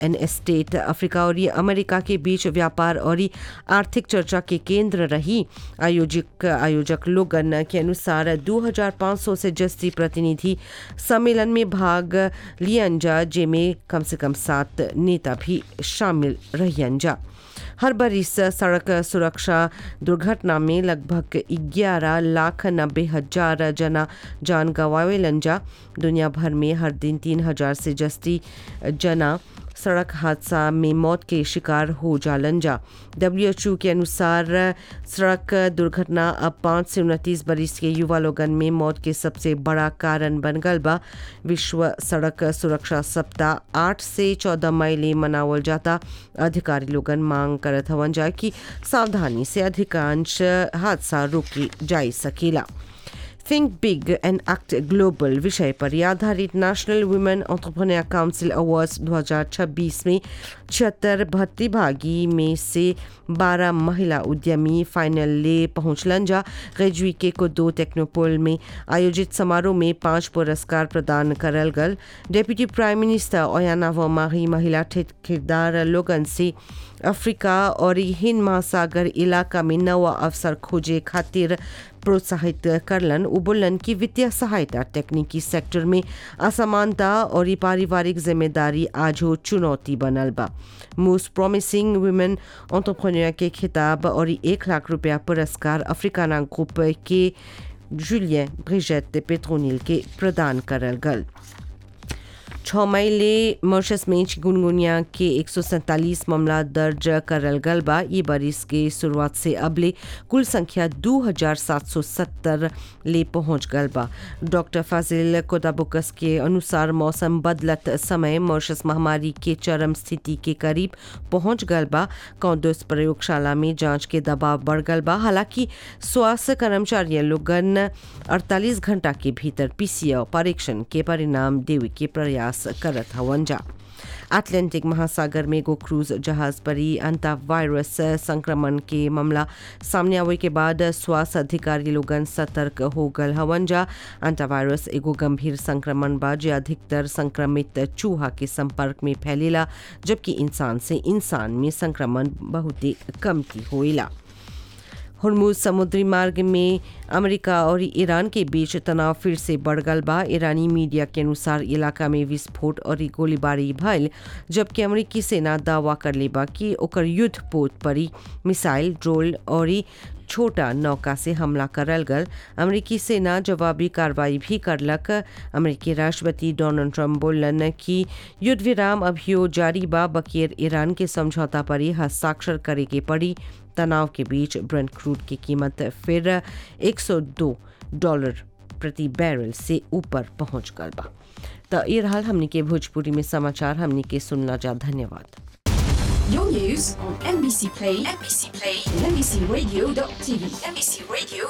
And एस्टेट Africa और America के बीच व्यापार और आर्थिक चर्चा के केंद्र रही आयोजक आयोजक लोगन के अनुसार 2500 से जस्ती प्रतिनिधि सम्मेलन में भाग लियन जा जेमें कम से कम सात नेता भी शामिल रहियन जा हर बरिस सड़क सुरक्षा दुर्घटना में लगभग 11 लाख नब्बे हजार जना जान गंवावेलन जा दुनिया भर में हर दिन तीन हजार से जस्ती जना सड़क हादसा में मौत के शिकार हो जालन जा डब्ल्यू के अनुसार सड़क दुर्घटना अब पाँच से उनतीस बरिस के युवा लोगन में मौत के सबसे बड़ा कारण बन गल बा विश्व सड़क सुरक्षा सप्ताह आठ से चौदह मई ले मनावल जाता अधिकारी लोगन मांग करत हवन जा कि सावधानी से अधिकांश हादसा रोकी जा सकेला think big and act global विषय पर आधारित national women entrepreneur council awards 2026 में छिहत्तर प्रतिभागी में से 12 महिला उद्यमी फाइनल ले पहुंचलन जा ग्रेजुई के को दो टेक्नोपोल में आयोजित समारोह में पांच पुरस्कार प्रदान करल गल डेप्यूटी प्राइम मिनिस्टर ओयाना वमाही महिला ठेकेदार लोगन से अफ्रीका और हिंद महासागर इलाका में नवा अवसर खोजे खातिर प्रोत्साहित करलन उबुलन की वित्तीय सहायता तकनीकी सेक्टर में असमानता और पारिवारिक जिम्मेदारी आज हो चुनौती बनल बा मोस्ट प्रॉमिसिंग वुमेन ऑन्टरप्रेन्योर के खिताब और एक लाख रुपया पुरस्कार अफ्रीकाना ग्रुप के जुलियन ब्रिजेट पेट्रोनिल के प्रदान करल गल छः मई ले मॉरिशस में चिकुनगुनिया के एक सौ सैंतालीस मामला दर्ज करल गल बा ये बरिस के शुरुआत से अबले कुल संख्या दो हजार सात सौ सत्तर ले पहुंच गल बा डॉक्टर फाजिल कोदाबुकस के अनुसार मौसम बदलत समय मॉरिशस महामारी के चरम स्थिति के करीब पहुंच गल बा कौदस प्रयोगशाला में जांच के दबाव बढ़ गल बा हालांकि स्वास्थ्य कर्मचारी लोगन 48 घंटा के भीतर पीसीओ परीक्षण के परिणाम देवे के प्रयास प्रयास करत हवन जा अटलांटिक महासागर में एगो क्रूज जहाज पर ही अंता वायरस संक्रमण के मामला सामने आवे के बाद स्वास्थ्य अधिकारी लोगन सतर्क हो गल हवन जा अंता वायरस एगो गंभीर संक्रमण बा जो अधिकतर संक्रमित चूहा के संपर्क में फैलेला जबकि इंसान से इंसान में संक्रमण बहुत ही कम की होइला हरमुज समुद्री मार्ग में अमेरिका और ईरान के बीच तनाव फिर से बढ़ गल बा ईरानी मीडिया के अनुसार इलाका में विस्फोट और गोलीबारी भयल जबकि अमेरिकी सेना दावा कर ले बा कि ओकर युद्ध पोत पर मिसाइल ड्रोन और छोटा नौका से हमला करल गल अमेरिकी सेना जवाबी कार्रवाई भी करलक अमेरिकी राष्ट्रपति डोनाल्ड ट्रंप बोलन कि युद्ध विराम अभियो जारी बा बकीर ईरान के समझौता पर ही हस्ताक्षर करे के पड़ी तनाव के बीच ब्रेंट क्रूड की कीमत फिर 102 डॉलर प्रति बैरल से ऊपर पहुंच गल बा तो ये रहा हमने के भोजपुरी में समाचार हमने के सुनना जा धन्यवाद Your news on NBC Play, NBC Play, and NBCRadio.tv, NBCRadio.tv.